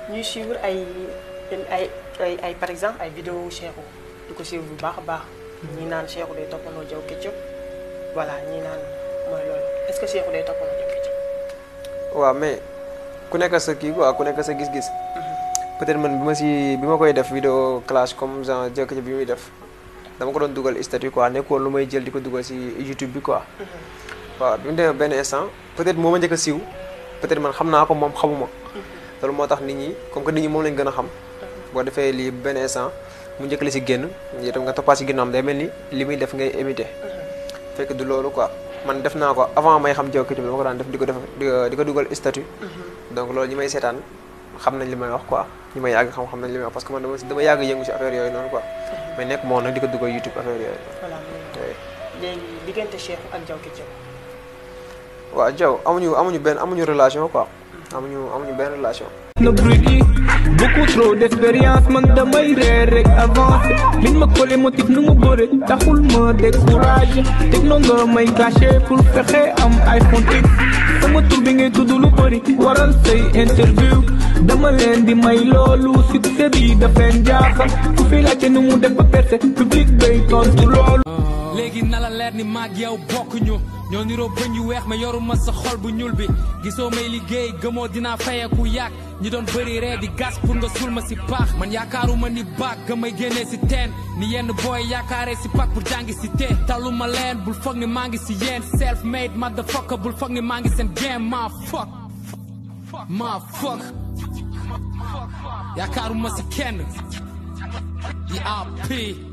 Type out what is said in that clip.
ñuy suivre ay ay ay ay par exemple ay vidéo Cheikhou di ko suivre bu baax a baax ñi naan Cheikhou day toppandoo Diaw Ketchup voilà ñi naan mooy loolu est-ce que Cheikhou day toppandoo Diaw Ketchup waaw mais ku nekk sa kii quoi ku nekk sa gis-gis peut-être man bi ma si bi ma koy def vidéo clash comme genre Diaw Ketchup bi muy def dama ko doon dugal statut quoi nekkoon lu may jël di ko dugal si YouTube bi quoi waaw bi mu demee benn instant peut-être moo ma njëkk a siiw peut-être man xam naa ko moom xamuma loolu moo tax nit ñi comme que nit ñi moom lañ gën a xam boo defee lii benn instant mu njëkk la si génn itam nga toppaat si ginnaawam day mel ni li muy def ngay imiter fekk du loolu quoi man def naa ko avant may xam Diaw Ketchup dama ko daan def di ko def di ko dugal statut donc loolu ñi may seetaan xam nañ li may wax quoi ñi may yàgg xam xam nañ li may wax parce que man dama dama yàgg yëngu si affaire yooyu noonu quoi mais nekk moo nag di ko dugal YouTube affaire yooyu voilà léegi diggante Cheikhou ak Diaw Ketchup waaw Diaw amuñu amuñu benn amuñu relation quoi amuñu amuñu benn relation na bruit yi beaucoup trop d'expérience man damay reer rek avancé liñ ma collé motif nu mu bëre taxul ma découragé techno nga may caché pour fexe am iPhone X sama tur bi ngay tudd lu bëri waral say interview dama leen di may loolu succès bi daf leen jaaxal ku fi laajte nu mu def ba percé public bay tontu loolu léegi na la leer ni maag yow bokkuñu ñoo niroo bëñ yu weex ma yoruma sa xol bu ñuul bi gisoo may liggéey gëmoo dinaa fayeku yàgg ñi doon bëri ree di gas pour nga sul ma si paax man yaakaaruma ni baag ga may génnee si teen ni yenn booy yaakaaree si pak pour jàngi si tee taluma leen bul foog ni maa ngi si yéen self made motherfucker bul foog ni maa ngi seen game maa fuck maa fuck yaakaaruma si kenn yi AP